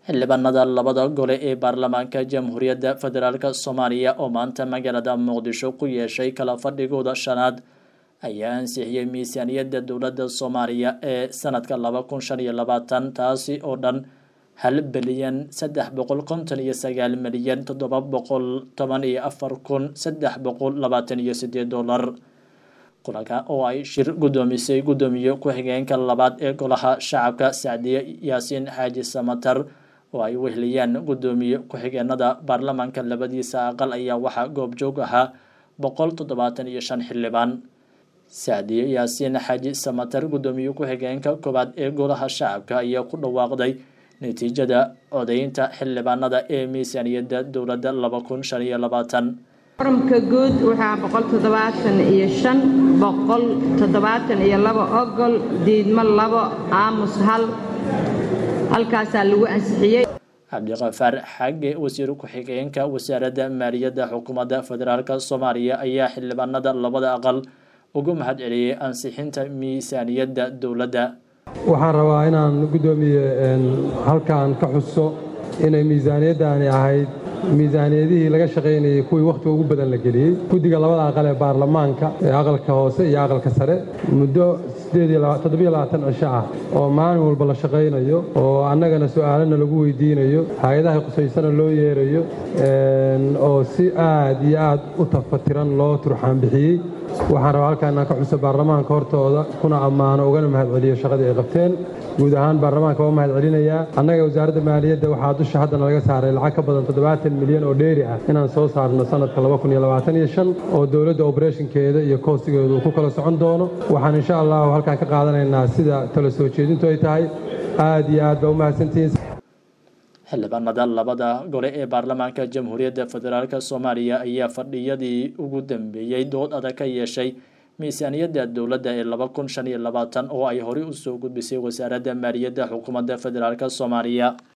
xildhibaanada labada gole ee baarlamaanka jamhuuriyadda federaalk soomaaliya oo maanta magaalada muqdisho ku yeeshay kala fadhigooda shanaad ayaa ansixiyey miisaaniyadda dowladda soomaaliya ee sanadka laba kun shan iyo labaatan taasi oo dhan hal bilyan saddex boqol konton iyo sagaal milyan toddoba boqol toban iyo afar kun saddex boqol labaatan iyo sideed dollar kulanka oo ay shir guddoomisay guddoomiye ku-xigeenka labaad ee golaha shacabka sacdiye yaasiin xaaji samatar oo ay wehliyaan guddoomiye ku-xigeenada baarlamaanka labadiisa aqal ayaa waxaa goobjoog ahaa boqol toddobaatan iyo shan xildhibaan sacdiye yaasiin xaaji samatar guddoomiye ku-xigeenka koowaad ee golaha shacabka ayaa ku dhawaaqday natiijada codeynta xildhibaanada ee miisaaniyadda dowladda laba kun shan iyo labaatan forumka guud waxaa boqol toddobaatan iyo shan boqol toddobaatan iyo labo ogol diidmo labo aamus hal halkaasaa lagu ansixiyey cabdiqafaar xagge wasiir ku-xigeenka wasaaradda maaliyadda xukuumadda federaalk soomaaliya ayaa xildhibaanada labada aqal ugu mahad celiyey ansixinta miisaaniyadda dowladda waxaan rabaa inaan guddoomiye halkan ka xuso inay miisaaniyaddaani ahayd miisaaniyadihii laga shaqaynayey kuwii wakhtiga ugu badan la geliyey guddiga labada aqal ee baarlamaanka ee aqalka hoose iyo aqalka sare muddo cisho ah oo maalin walba la shaqaynayo oo annagana su'aalana lagu weydiinayo hay-adaha qusaysana loo yeerayo oo si aad iyo aad u tafatiran loo turxaan bixiyey waxaan rabaa halkaan inaan ka xuso baarlamaanka hortooda kuna ammaano ugana mahad celiyo shaqadii ay qabteen guud ahaan baarlamaanka waa mahad celinayaa annaga wasaaradda maaliyadda waxaa dusha haddana laga saaray lacag ka badan toddobaatan milyan oo dheeri ah inaan soo saarno sanadka oo dowladda obereshinkeeda iyo koosigeedu uu ku kala socon doono waxaan insha allahu halkaan ka qaadanaynaa sida tala soo jeedintu ay tahay aad iyo aad baa u mahadsantihiin xildhibaanada labada gole ee baarlamaanka jamhuuriyadda federaalk soomaaliya ayaa fadhiyadii ugu dambeeyey dood adag ka yeeshay miisaaniyadda dowladda ee laba kun shan iyo labaatan oo ay horey usoo gudbisay wasaaradda maaliyadda xukuumadda federaalk soomaaliya